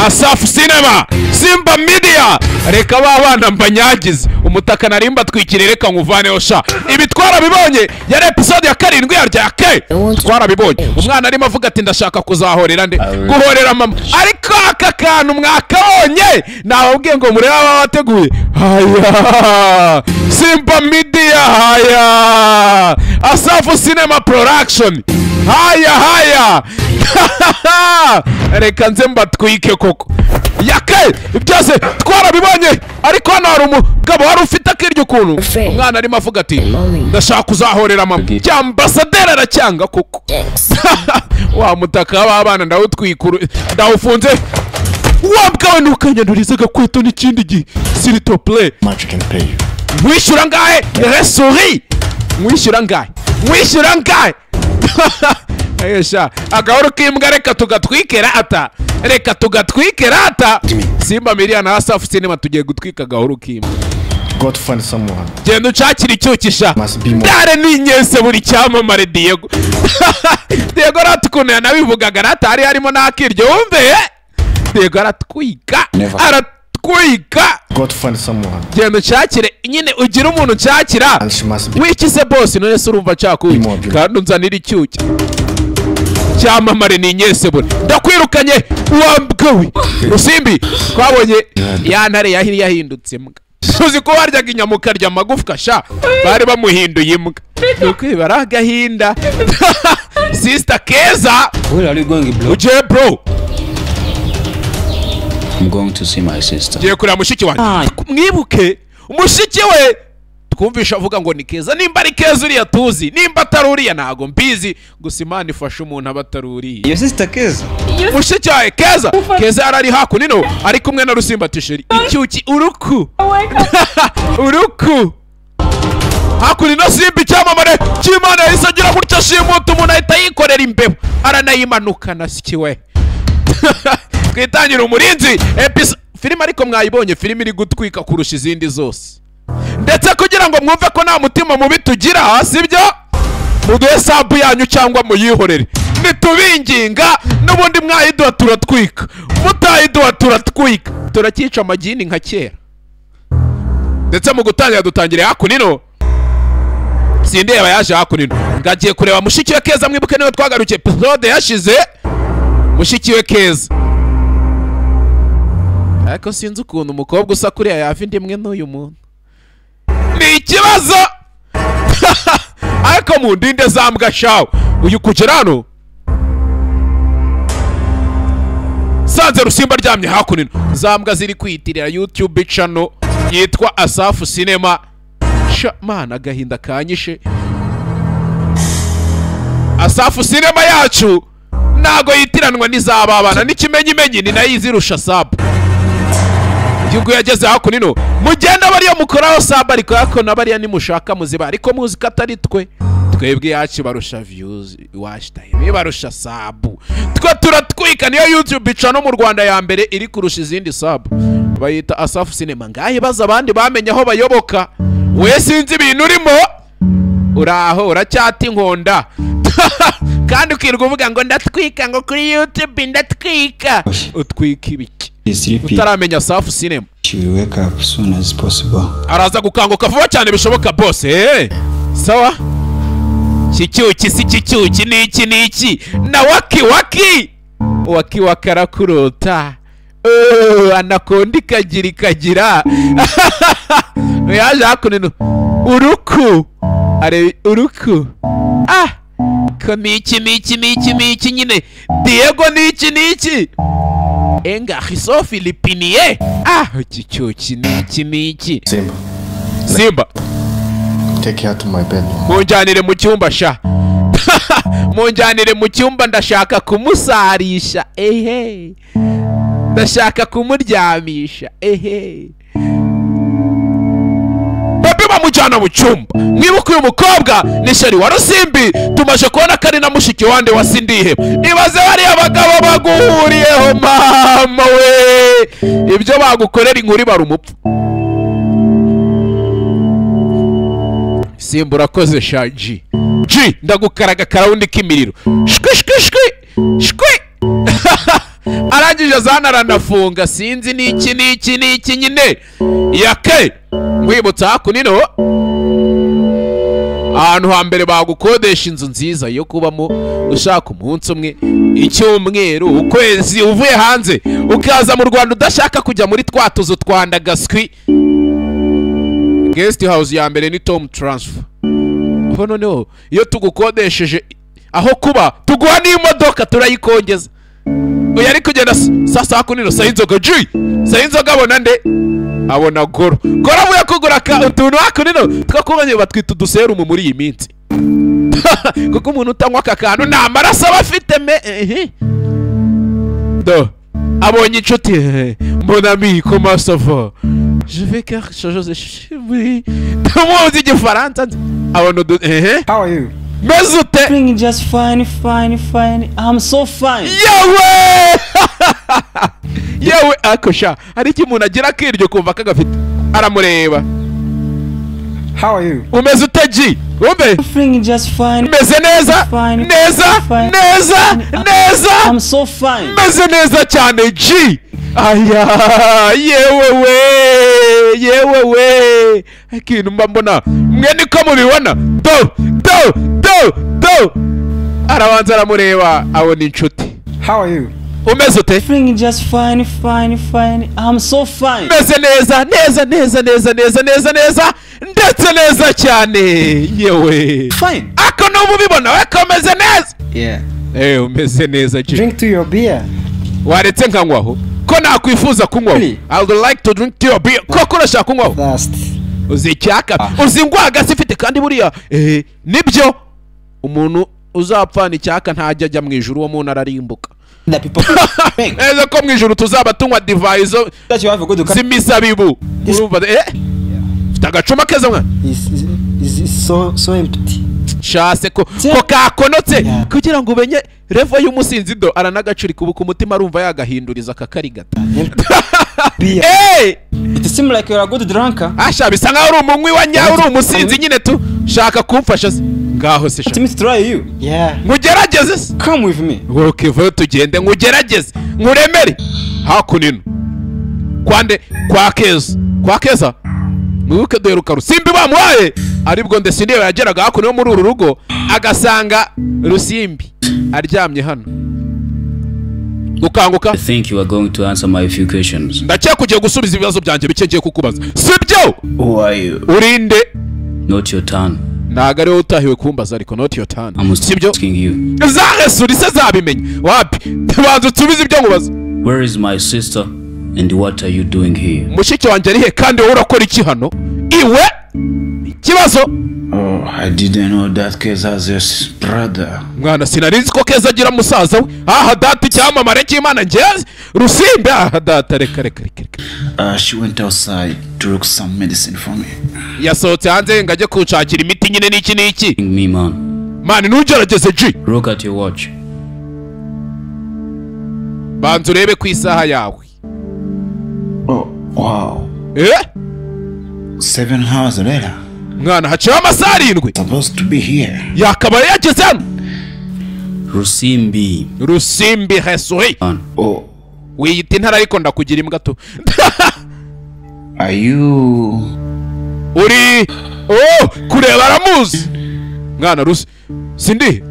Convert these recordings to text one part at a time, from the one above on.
asafu sinema simba midiya reka ba bana mbanyagize umutaka nari mbatwikiriye reka nkuvaneho sha ibi twarabibonye yari episode ya karindwi yaryo ya ke twarabibonye umwana arimo avuga ati ndashaka kuzahorera nde guhorera mama ariko aka kantu mwakabonye nababwiye ngo murebe aba wateguye haya simba midiya haya asafu sinema production haya haya reka nze mbatwike koko yake byose twarabibonye ariko hano hari umugabo wari ufite akirya ukuntu umwana arimo avuga ati ndashaka kuzahorera mama cya ambasaderi aracyanga koko wa mutaka w'abana ndawutwikuru ndawufunze wabwawe ntukanyandurize agakweto n'ikindi gihe siritopureyi much you can pay you. mwishyura ngahe resuri mwishyura ngahe mwishyura ngahe Ayesha, agahoro k'imbwa reka tugatwike rata reka tugatwike rata simba miliyoni na asafu sinema tugiye gutwika agahoro k'imbwa Go to find someone. genda ucakira icyukisha Must be more. dare ninyese buri cyamamare diego diego aratukuntu yanabivugaga rata hari harimo n'akiryo wumve eh? diego aratwika Never. aratwika Go to find someone. genda unshakire nyine ugire umuntu unshakira And she must be. wiki se bose none se urumva nshaka uyu Imobile. kandi unzanira icyuki cyamamare ni inyesebure ndakwirukanye wambwewe rusimbi twabonye ya ntare yahiri yahindutse imbwa tuzi ko waryaga inyama ukarya amagufwa sha bari bamuhinduye imbwa ni ukwibara agahinda sisita keza Where are you going, bro? ugiye bro I'm going to see my sister. tugiye kureba mushiki wanjye mwibuke mushiki we twumvisha avuga ngo ni keza nimba ari keza uriya tuzi nimba atari uriya ntago mbizi gusa imana ifasha umuntu aba atari uriya Your sister Keza. mushiki wawe keza keza yari ari hakuno ari kumwe na rusimba tisheri icyuki uruku uruku hakurino simba icyamamare cy'imana yahise agira gutya ashimuta umuntu ahita yikorera imbeba aranayimanukana sikiwe twitangire umurinzi epis filime ariko mwayibonye filime iri gutwika kurusha izindi zose ndetse kugira ngo mwumve ko nta mutima mubi tugira sibyo muduhe sabu yanyu cyangwa muyihorere nitubinginga n'ubundi mwayiduha turatwika mutayiduha turatwika turacyica amagini nka kera ndetse mu gutangira dutangire hakunino sindeba yaje hakunino ngagiye kureba mushiki we keza mwibuke niwe twagarukiye episode yashize mushiki we keza ariko sinzi ukuntu umukobwa usa kuriya yava indi imwe n'uyu muntu ni ikibazo ariko mu ndinde za mbwa shawe uyu kugera hano sanze rusimba aryamye hakuno za mbwa ziri kwiyitirira yutube cano yitwa asafu sinema sha mana agahinda kanyishe asafu sinema yacu ntago yitiranwa n'izababana n'ikimenyimenyi ni nayo izirusha sabu igihugu yageze hakuno mugenda bariya mukoraho samba ariko ariko na bariya nimushaka muziba ariko muzi ko atari twe twebwe yacu barusha views watch time barusha sabu twe turatwika niyo youtube ica no mu rwanda ya mbere iri kurusha izindi sabu bayita asafu sinema ngahe baza abandi bamenye aho bayoboka we sinzi ibintu urimo uraho uracyata inkonda kandi ukirirwa uvuga ngo ndatwika ngo kuri youtube ndatwika utwika ibiki She's sleeping. utaramenya safu sinema She will wake up soon as possible. araza gukanguka vuba cyane bishoboka bose eh. sawa kicyuki si kicyuki ni iki ni iki na waki waki waki waki arakurota Oh, anakonda ikagira ikagira yaje hakuno uruku areba uruku ah ko ni iki ni iki ni iki ni iki nyine diego ni iki ni iki enga hiso filipiniye ah iki cyuki ni iki ni iki Simba, simba take her to my bedroom. munjyanire mu cyumba sha munjyanire mu cyumba ndashaka kumusarisha ehe ndashaka kumuryamisha ehe babi bamujyana mu cyumba mwibuke uyu mukobwa ni sheri wa rusimbi tumaze kubona ko ari na mushiki wande wa sindiheba ibaze bariya bagabo baguhuriyeho mama we ibyo bagukorera inkuru bari umupfu simba urakoze sha ji ji ndagukaraga karawundi k'imiriro shwi shwi shwi shwi arangije zana aranafunga sinzi ni iki ni iki ni iki nyine yake nkwibutsa hakunino ahantu hambere bagukodesha inzu nziza yo kubamo ushaka umunsi umwe icyumweru ukwezi uvuye hanze ukaza mu rwanda udashaka kujya muri twa tuzu twa ndagaswi guest house ya mbere ni tom transfer ubu noneho iyo tugukodesheje aho kuba tuguha n'imodoka turayikongeza uyu ari kugenda saa saa kumi n'ijoro saa inzoga ji saa inzoga abona nde abona goro goro avuye kugura ka- utuntu hakuno two kubonye batwita uduserumu muri iyi minsi kuko umuntu utanywa aka kantu nta maraso aba afite me ehe. do abonye inshuti ehe. mon ami comment ça va je vais quelque chose je suis oui tumuzi igifaransa nzi. abona udu ehe How are you? meze ute Doing just fine, fine, fine. I'm so fine. yewe yewe ariko sha hari icyo umuntu agira akiryo kumva kagafite aramureba How are you? umeze ute ji wumve Doing just fine, meze neza Fine. neza Fine. neza I'm neza so fine. meze neza cyane ji aya yewe we yewe we akintu mba mbona mwe niko mubibona do do do do arabanza aramureba abona inshuti How are you? umeze ute Doing just fine, fine, fine. I'm so fine. meze neza neza neza neza neza neza neza ndetse neza cyane yewe Fine. ako nuba ubibona we ko meze neza Yeah. ewe umeze neza ji Drink to your beer. waretse nkanywaho ko nakwifuza kunywaho Really? i would like to drink to your beer koko urashaka kunywaho Last. uzi icyaka Ah. uzi indwara ifite kandi buriya eh, nibyo umuntu uzapfana icyaka ntajya ajya mu ijuru uwo muntu ararimbuka The people think neza ko mu ijuru tuzaba tunywa divayi zo that you have a good z'imizabibu urumva eh mfite agacuma keza mwana Is is is so so empty. shase ko ko kakonotse kugira ngo umenye revo y'umusinzi do aranagacurika ubu ku mutima arumva yagahinduriza akakarigata Beer. Eh! It seems like you're a good drunker. asha bisa nkaho uri umunywi wa nyawe uri umusinzi nyine tu shaka kumfasha se ngaho se sha. Let me try you. Yeah. nkugerageze se Come with me. wokevayo tugende nkugerageze nkuremere hakunino kwande kwa keza kwa keza mwibuke duheruka rusimbi bamuhaye aribwo ndesindeba yageraga hakuno yo muri uru rugo agasanga rusimbi aryamye hano gukanguka I think you are going to answer my few questions. ndakeka ugiye gusubiza ibibazo byanjye bike ngiye kukubaza sibyo Who are you? urinde Not your turn. ntago ariwe utahiwe kumbaza ariko noti yotani I'm sibyo asking you. zaresuri se zabimenya wapi tubanza usubize ibyo nkubaza Where is my sister and what are you doing here? mushiki wanjye ari he kandi wowe urakora iki hano iwe ikibazo Oh, I didn't know that case has a s- brother. mwana sinari nzi ko keza agira musaza we aha data icyamamare cy'imana ngenzi rusimbi aha data reka reka reka reka Uh, she went outside to look some medicine for me. yasohotse hanze ngo ajye kunshakira imiti nyine n'iki n'iki King me, man. mani ntugerageze ji Look at your watch. banza urebe ku isaha yawe Oh, wow. eh Seven hours later, mwana haciyeho amasaha arindwi supposed to be here. yakabaye yageze hano Rusimbi. rusimbi hesuhi Man. Oh, wiyita intara ariko ndakugira imbwa tu are you? uri oh kureba aramuzi mwana rusi sindi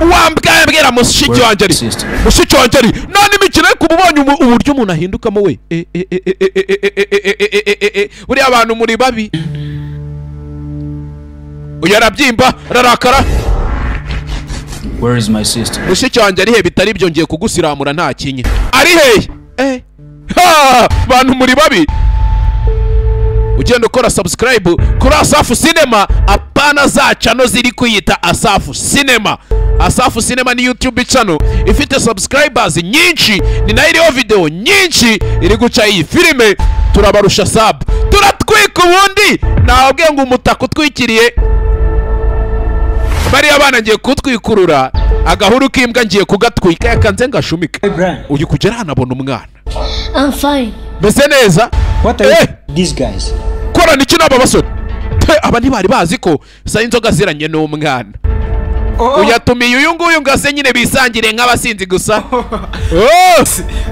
wambwaye mbwira mushiki wanjye ari sister? mushiki wanjye ari none imikino yo kumubonye umu- uburyo umuntu ahindukamo we Eh, eh, eh, eh, eh, eh, eh, eh, eh, eh, eh, eh, eh, buriya abantu muri babi uyu arabyimba ararakara Where is my sister? mushiki wanjye ari he bitari byo ngiye kugusiramura nta kinya ari hehe eh ha bantu muri babi ugenda ukora subscribe kuri asafu cinema apana za channel ziri kwiyita asafu cinema asafu cinema ni youtube channel ifite subscribers nyinshi ni nayo iriho video nyinshi iri guca iyi filime turabarusha sub turatwika ubundi nababwiye ngo umutaka utwikiriye bariya bana ngiye kutwikurura agahuru k'imbwa ngiye kugatwika yakanze ngashumike Brian, uyu kugera hano abona umwana I'm fine. meze neza what are Eh! you? These guys. korana iki n'aba basore Te, aba ntibari bazi ko saa inzoga aziranye n'umwana uyatumiye uyu nguyu ngo ase nyine bisangire nk'abasinzi gusa Oh!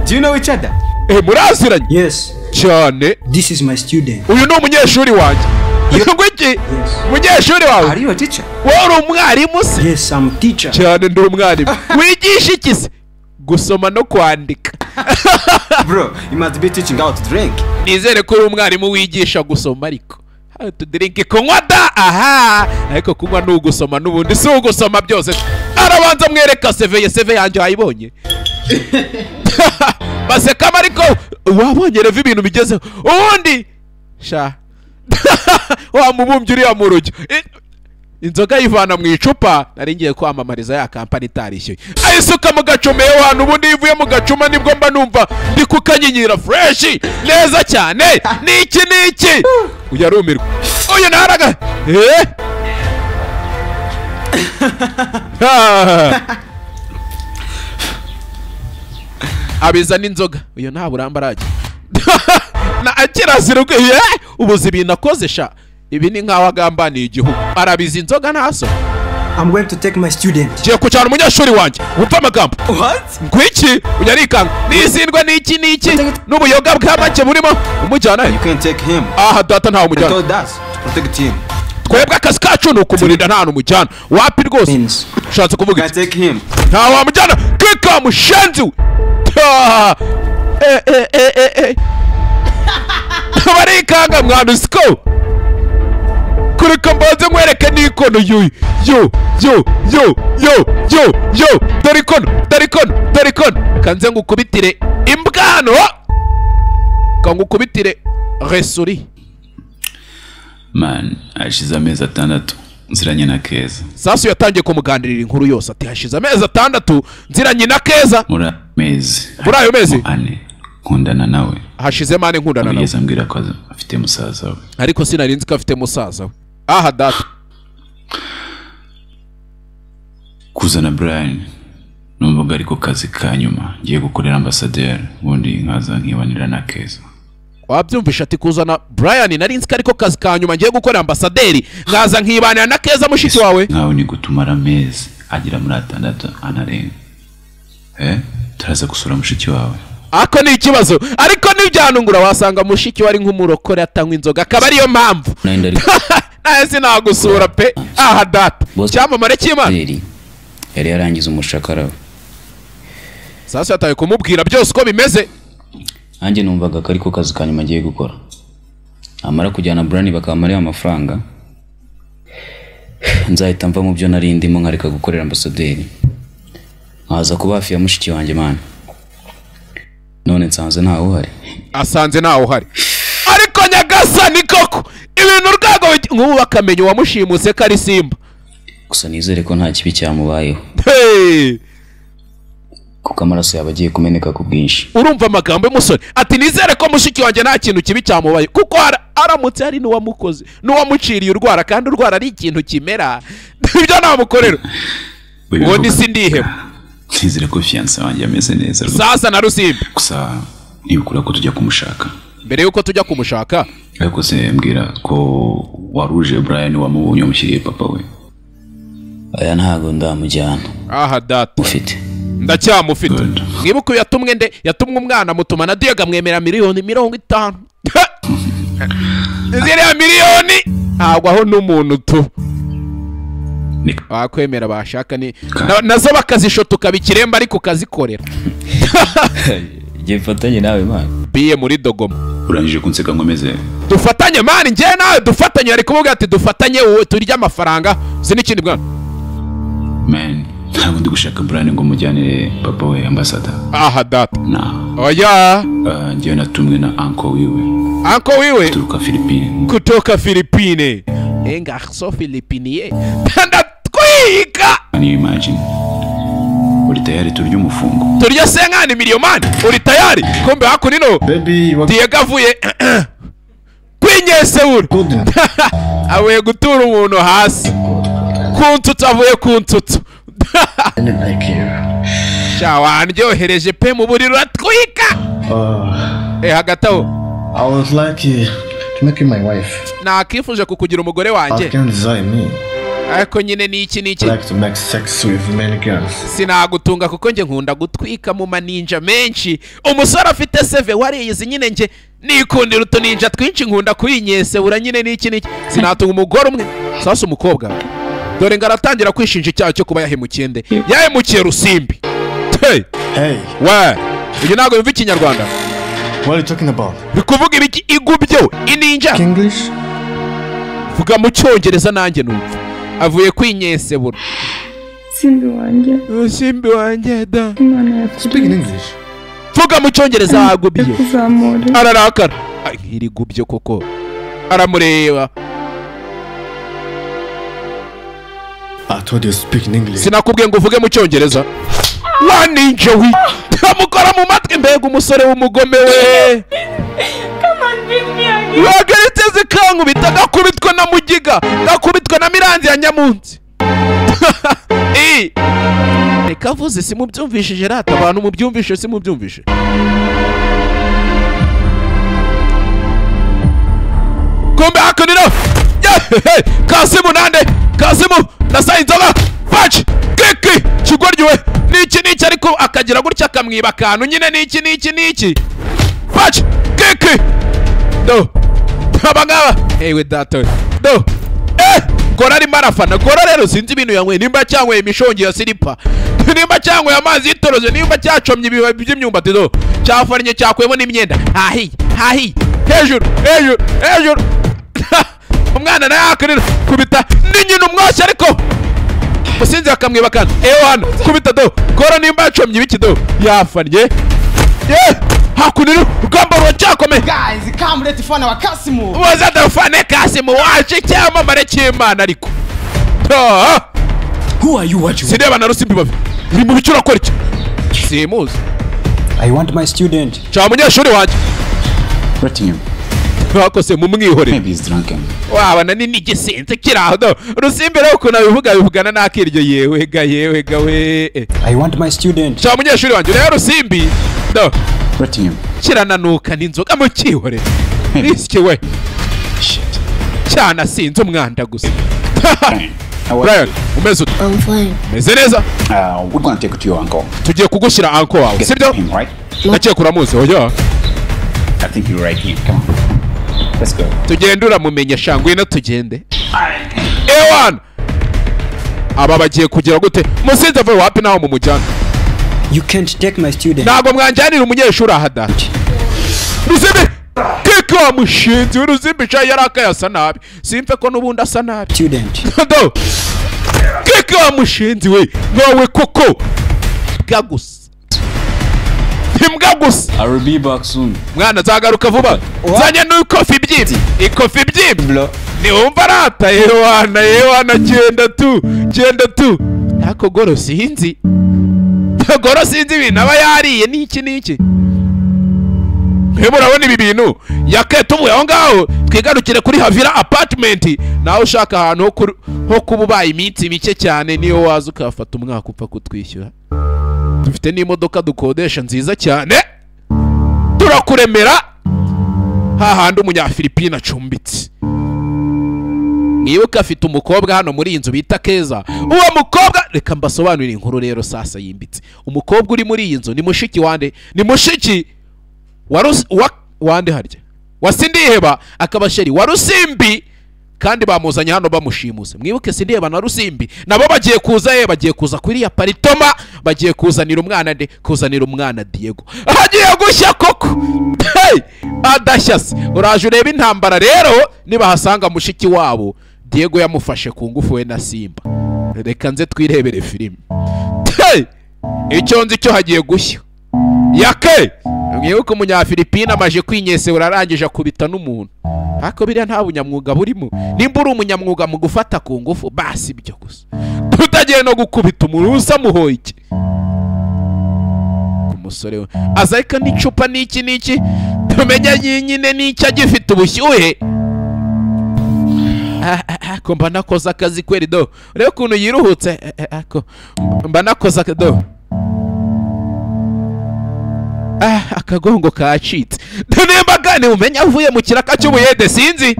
Do you know each other? Eh, muraziranye Yes, cyane this is my student. uyu ni umunyeshuri wanjye ngo iki umunyeshuri Are wawe you a teacher? wowe uri umwarimu se Yes, I'm teacher. cyane ndi umwarimu wigisha iki se gusoma no kwandika Bro, you must be teaching how to drink. nizere ko uri umwarimu wigisha gusoma ariko How to drink kunywa da aha ariko kunywa ni ugusoma n'ubundi si ugusoma byose arabanza amwereka seveye seve yanjye wayibonye basekamo ariko wabonye reva ibintu bigezeho ubundi sha wamubumbye uriya mu rujyo I- inzoga yivana mu icupa nari ngiye kwamamariza ya kampani itarishyuye ayisuka mu gacuma iyo hantu ubundi iyo ivuye mu gacuma nibwo mba numva ndi kukanyinyira fureshi neza cyane ni iki ni iki uyu arumirwa uyu ntaraga eee abiza n'inzoga uyu nta buramba arajya na kirazira ubwo ye ubuze ibintu akoze sha ibi ni nk'aho agambaniye igihugu arabiza inzoga ntaso I'm going to take my student. ngiye kucyana umunyeshuri wanjye wumva amagambo What? ngwiki ujya arikanga n'izindwa n'iki n'iki n'ubuyoga bwa make burimo umujyana he You can take him. aha data ntawe They umujyana told us to protect him. You twebwe akazi kacu ni ukumurinda nta hantu umujyana wapi rwose Means ushatse kuvuga can iki take him. nta wamujyana kika mushenzi we Ah! Eh, eh, eh, eh, eh. barikanga mwana usiko kureka mbanze nkwereke n'ikono yuyu yo yo yo yo yo yo dore ikono dore ikono dore ikono kanze ngukubitire imbwa hano kangukubitire resuri man hashize amezi atandatu nziranye na keza sasu yatangiye kumuganirira inkuru yose ati hashize amezi atandatu nziranye na keza muri ayo mezi Muri ayo mezi? harimo ane nkundana nawe hashizemo ane nkundana nawe wigeze ambwira ko afite musaza we ariko sinari nzi ko afite musaza we aha data kuzana brian numvaga ari ko kazi ka nyuma ngiye gukorera ambasaderi ubundi nkaza nkibanira na keza wabyumvisha ati kuzana brian nari nzi ko ariko kazi ka nyuma ngiye gukora ambasaderi nkaza nkibanira na keza mushiki wawe nkawe ni gutumara amezi agera muri atandatu anarenga eh turaza gusura mushiki wawe ako ni ikibazo ariko ntibyanungura wasanga mushiki we ari nk'umurokore atanywa inzoga akaba ariyo mpamvu Nayo ndari nawe sinagusura pe aha data Boss- icyamamare cy'imana kwizera yari yarangiza umushakara we sasa yatawe kumubwira byose uko bimeze nanjye numvaga ko ariko kazi ka nyuma agiye gukora namara kujyana burani bakamara amafaranga nzahita mva mu byo nari ndimo nkareka gukorera ambasaderi nkaza kuba hafi ya mushiki wanjye mani none nsanze ntawe uhari asanze ntawe uhari ariko nyagasani koko ibintu urwego bijya- nk'ubu bakamenya uwamushimuse ko ari simba gusa nizere ko nta kibi cyamubayeho Hey! kuko amaraso yaba agiye kumeneka ku bwinshi urumva amagambo y'umusore ati nizere ko mushiki wanjye nta kintu kibi cyamubaye kuko ara- aramutse hari n'uwamukoze n'uwamuciriye urwara kandi urwara ari ikintu kimera ibyo namukorera uwo ni si ndiheba nizere ko fiyanse wanjye ameze neza rwose. sasa na rusimbi gusa ntibikura ko tujya kumushaka mbere y'uko tujya kumushaka ariko se mbwira ko waruje brian wamubonye wamushyiriye papa we aya ntago ndamujyana aha data ufite ndacyamufite Good. mwibuke uyu yatumwe nde yatumwe umwana mutuma na diyaga mwemera miliyoni mirongo itanu ziriya miliyoni ntabwo aho n'umuntu tu Ni- abakwemera bashaka ni na- nazo bakazishotoka bikiremba ariko ukazikorera igihe mfatanye nawe mani biye muri dogoma urangije kunseka ngo ameze dufatanye mani njyewe nawe dufatanye ari kuvuga ati dufatanye wowe turya amafaranga si n'ikindi bwana man ntabwo ndi gushaka brian ngo mujyanire papa we ambasada aha data na oya ah, njyewe natumwe na anko wiwe anko wiwe turuka philippine kutoka filipine enga so filipiniye ndatwika can you imagine uri tayari turya umufungo turya senkani miliyomani uri tayari kumbe hakunino Baby, you are diego avuye kwinyesewura golden. avuye gutura umuntu hasi ku nsutsu avuye ku nsutsu I didn't like you. sha wandyohereje pe mu buriri uratwika Uh, eh hagati aho I was lucky to make you my wife. nakifuje kukugira umugore I wanjye can desire me. ariko nyine ni iki ni I iki like to make sex with many girls. sinagutunga kuko njye nkunda gutwika mu maninja menshi umusore afite seve wariyizi nyine njye nikundira utuninja twinshi nkunda kuyinyesewura nyine n'iki n'iki sinatunga umugore umwe sasa umukobwa dore ngo aratangira kwishinja icyaha cyo kuba yahemukiye nde yahemukiye rusimbi Hey, Hey, we ibyo ntabwo biva ikinyarwanda what are you talking about? bikuvuga ibiki igubyo ininja English? vuga mu cyongereza nanjye numva avuye kwinyesebura simbi wanjye rusimbi wanjye da imana Speak in yakugenze English. vuga mu cyongereza hagubye kuzamura ararakara Ay, iri gubyo koko aramureba I told you speak in English. sinakubwiye ngo uvuge mu cyongereza wa ninja we amukora mu matwi mbega umusore w'umugome we wagaritse zikankubita gakubitwa na mugiga gakubitwa na miranzi ya nyamunsi Eh, reka avuze simubyumvishije rata abantu mubyumvishe simubyumvishe kumbe hakunino kasimu nande kasimu ndasaba inzoga paci kiki kigoryowe niki niki ariko akagira gutya akamwiba akantu nyine niki niki niki paci kiki do aba ngaba ewe data we do eh gora arimo arafana gora rero sinzi ibintu yanyweye nimba cyanyweye imishongi ya silipa nimba cyanyweye amazi y'itoroze nimba cyacomye ibibabi by'imyumbati do cyafariye cyakwemo n'imyenda hahiye hahiye hejuru hejuru hejuru umwana nawe yakwirira kubita ni nyina umwoshya ariko musinzi bakamwiba kandi ewe hano kubita do gora nimba yacomye ibiki do yafanye ye hakunira urugamba ruracyakomeye Guys, come let fana wa Kasimu. waza dafane kasimu waje icyamamare cy'imana ariko Ah! Who are you? What you? sireba na rusimbi babi uri mu bicu urakora iki simuzi I want my student. cya munyeshuri wanjye Platinum, bakose mu mwihorere maybe he's drunken. wabana ni n'igisinzi kiri aho do rusimbi rero ukuntu abivuga abivugana n'akiryo yewe ga yewe ga we eh. I want my student. cya munyeshuri wanjye rero rusimbi do Platinum, kirananuka n'inzoga mu cyihorere risiki we shit. cyanasinze umwanda gusa How are brian you? umeze ute I'm fine. umeze neza Uh, we're gonna take you to your uncle. tugiye kugushyira anko wawe Get sibyo him, right? ndakeka uramuzi oya I think you're right here. Come on. Let's go. tugende uramumenya sha ngwino tugende ewan aba bagiye kugira gute musinzi avuye wapi naho mumujyana You can't take my student. ntabwo mwanjyanira umunyeshuri aha da ruzimbi keke wa mushinzi w'uruzimbi sha yari akaye asa nabi simve ko n'ubundi asa nabi Student. do keke wa mushinzi we nawe koko imbwa gusa imbwa gusa I will be back soon. mwana nzagaruka vuba nzanye n'ikofi ibyimbi ikofi ibyimbi ntiwumva arata yewana yewana genda tu genda tu ariko goro sinzi goro sinzi ibintu aba yariye n'iki n'iki mwebwe urabona ibi bintu yakaye tuvuye aho ngaho twigarukire kuri havira apatimenti nawe ushaka ahantu ho kuri- ho kuba ubaye iminsi mike cyane niyo waza ukahafata umwaka upfa kutwishyura dufite n'imodoka dukodesha nziza cyane turakuremera hahandi umunyafilipine acumbitse mwibuke afite umukobwa hano muri iyi nzu bita keza uwo mukobwa reka mbasobanurire inkuru rero sasa yimbitse umukobwa uri muri iyi nzu ni mushiki wande ni mushiki wa Rus- wa- wande harya wa sindiheba akaba sheri wa rusimbi kandi bamuzanye hano bamushimuse mwibuke sindiheba na rusimbi nabo bagiye kuza ye bagiye kuza kuri ya paritoma bagiye kuzanira umwana de kuzanira umwana diego hagiye gushya koko hey! adashya se uraje ureba intambara rero nibahasanga mushiki wabo diego yamufashe ku ngufu we na simba reka nze twirebere filime hey! icyo nzi cyo hagiye gushya yake mwibuke umunyafilipine amaje kwinyesebura arangije akubita n'umuntu ariko biriya nta bunyamwuga burimo nimba uri umunyamwuga mu gufata ku ngufu basi ibyo gusa tutagiye no gukubita umuntu usa muhoye iki umusore we azareka n'icupa n'iki n'iki tumenya nyine n'icyo agifite ubushyuhe Ah, ah, ah, ko mba nakoze akazi kweri do urebe ukuntu yiruhutse eh, eh, ah, ko mba nakoze akazi do Ah, akagongo kacitse nimba gane umenya avuye mu kiraka cy'ubuyede sinzi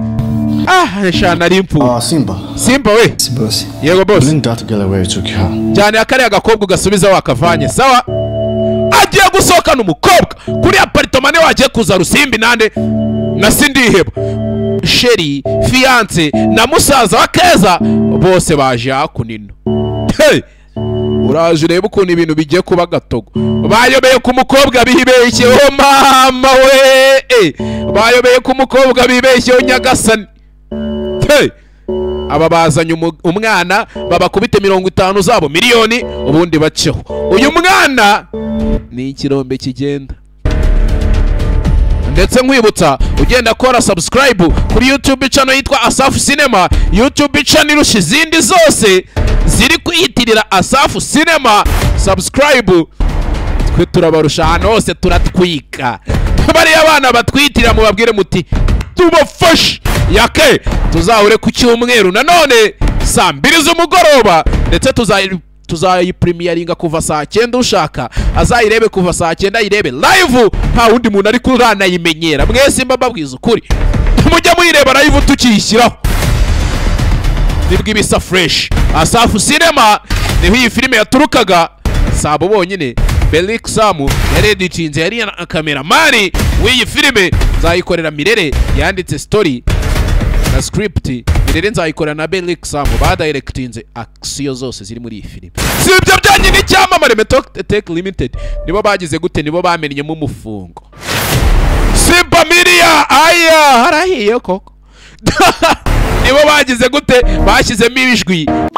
ah eshanu nari impfu Ah, Simba. simba we Yes, boss. yego bose Bring that girl where you took her. cyane ya kariya gakobwa ugasubiza wakavanye sawa agiye gusohokana umukobwa kuri aparitoma niwe wagiye kuza rusimbi nande nasi ndiheba sheri fiyanse na musaza wa keza bose baje hakunino Hey! uraje urebe ukuntu ibintu bigiye kuba gatogo bayobeye ku mukobwa bibeshyeho mama we Eh, bayobeye ku mukobwa bibeshyeho nyagasani Hey! aba bazanye umu- umwana babakubite mirongo itanu zabo miliyoni ubundi baceho uyu mwana ni ikirombe kigenda ndetse nkwibutsa ugenda kora subscribe kuri youtube channel yitwa asafu cinema youtube channel irusha izindi zose ziri kwiyitirira asafu cinema subscribe twe turabarusha ahantu hose turatwika bariya abana batwitirira mubabwire muti tubafashe yake tuzahure ku cyumweru nanone saa mbiri z'umugoroba ndetse tuzayi- tuzayipurimiyaringa kuva saa cyenda ushaka azayirebe kuva saa cyenda ayirebe live nta wundi muntu ari kuranayimenyera mwese mba mbabwiza ukuri mujya muyireba live tukiyishyiraho nibwo ibisa fresh asafu cinema niho iyi filime yaturukaga sabo bonyine Belik Samu yari editinze yari na kameramani w'iyi filime nzayikorera Mirere yanditse story na script Mirere nzayikorera na Belik Samu badirectinze action zose ziri muri iyi filime si ibyo byonyine icyamamare Method Tech Limited nibo bagize gute nibo bamenyemo umufungo Simba Miria aya harahiye koko nibo bagize gute bashyizemo ibijwi